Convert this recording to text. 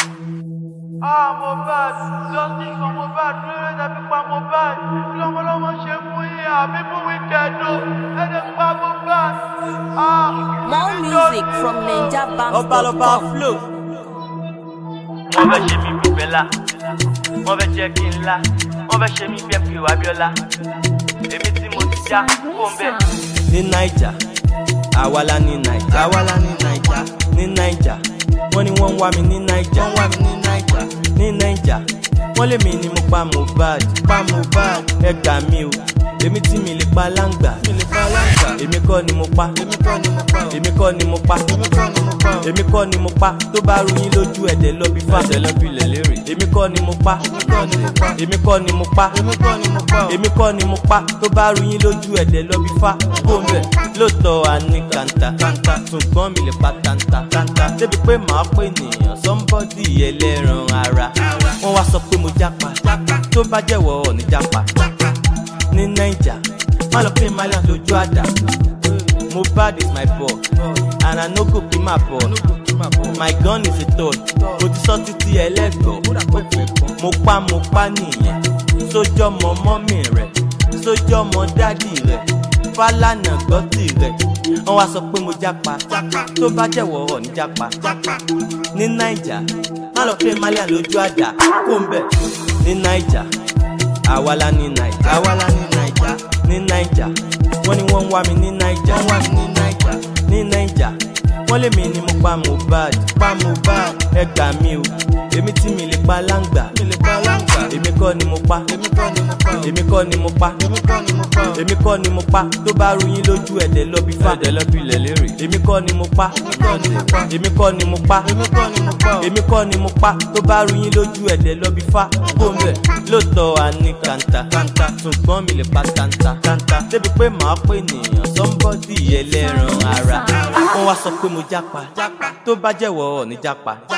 Ah, Mohbad, justice for Mohbad, lórí tàbí pa Mohbad. Kí lọ́mọlọ́mọ ṣe fún yín àbí fún wíkẹ̀dù? Ẹni pa Mohbad. Ah, More music from ọba lọba NinjaBanks.com. flow. wọ́n fẹ́ ṣe mí bí bẹ́lá wọ́n fẹ́ jẹ́ kí n lá wọ́n fẹ́ ṣe mí bí ẹ̀pẹ́ wábíọ́lá èmi tí mo ti já kó ń bẹ̀. ní naija àwa la ní naija àwa la ní naija ní naija wọ́n ní wọ́n ń wá mi ní naija wọ́n wá mi ní naija ní naija wọ́n lé mi ní mo pa mohbad pa mohbad ẹ gbà mí o èmi tí mi lè pa láǹgbà mi lè pa láǹgbà èmi kọ́ ni mo pa èmi kọ́ ni mo pa èmi kọ́ ni mo pa èmi kọ́ ni mo pa èmi kọ́ ni mo pa tó bá rú yín lójú ẹ̀dẹ̀ lọ bí fà ẹ̀dẹ̀ lọ bí lẹ̀ lérè èmi kọ́ ni mo pa èmi kọ́ ni mo pa èmi kọ́ ni mo pa èmi kọ́ ni mo pa tó bá rú yín lójú ẹ̀dẹ̀ lọ bí fà kó mẹ́ lóòótọ́ a ní kàńtà kàńtà ṣùgbọ́n mi lè pa tàǹtà tàǹtà débi pé màá pè nìyàn sọ́ńbọ́dì ẹlẹ́ran ara wọ́n wá sọ pé mo jápa tó bá jẹ́wọ́ ọ̀ ní jápa ní naija má lọ pé malian lójú àdá mohbad is my boy and i no go be my boy my gun is a toy mo ti sọ títí ẹlẹ́gbọ̀ọ́ mo pa mo pa nìyẹn sójọ́ mọ mọ́mì rẹ̀ sójọ́ mọ dádì rẹ̀ fálànà gbọ́tì rẹ̀ wọ́n wá sọ pé mo jápa tó bá jẹ̀wọ́ ọ̀ ní jápa ní naija má lọ pé malian lójú àdá kó ń bẹ̀ ní naija àwa la ní naija àwa la ní naija ní naija wọ́n ní wọ́n ń wá mi ní naija wọ́n wá mi ní naija ní naija wọ́n lé mi ní mo pa mohbad pa mohbad ẹ gbà mí o èmi tí mi lè pa láǹgbà mi lè pa láǹgbà èmi kọ́ ni mo pa èmi kọ́ ni mo pa èmi kọ́ ni mo pa èmi kọ́ ni mo pa èmi kọ́ ni mo pa tó bá rú yín lójú ẹ̀dẹ̀ lọ bí fà ẹ̀dẹ̀ lọ bí lẹ̀ lérè èmi kọ́ ni mo pa èmi kọ́ ni mo pa èmi kọ́ ni mo pa èmi kọ́ ni mo pa tó bá rú yín lójú ẹ̀dẹ̀ lọ bí fà kó mẹ́ lóòótọ́ a ní kàńtà kàńtà ṣùgbọ́n mi lè pa tàǹtà tàǹtà débi pé màá pè nìyàn sọ́ńbọ́dì ẹlẹ́ran ara wọ́n wá sọ pé mo jápa tó bá jẹ́wọ́ ọ̀ ní jápa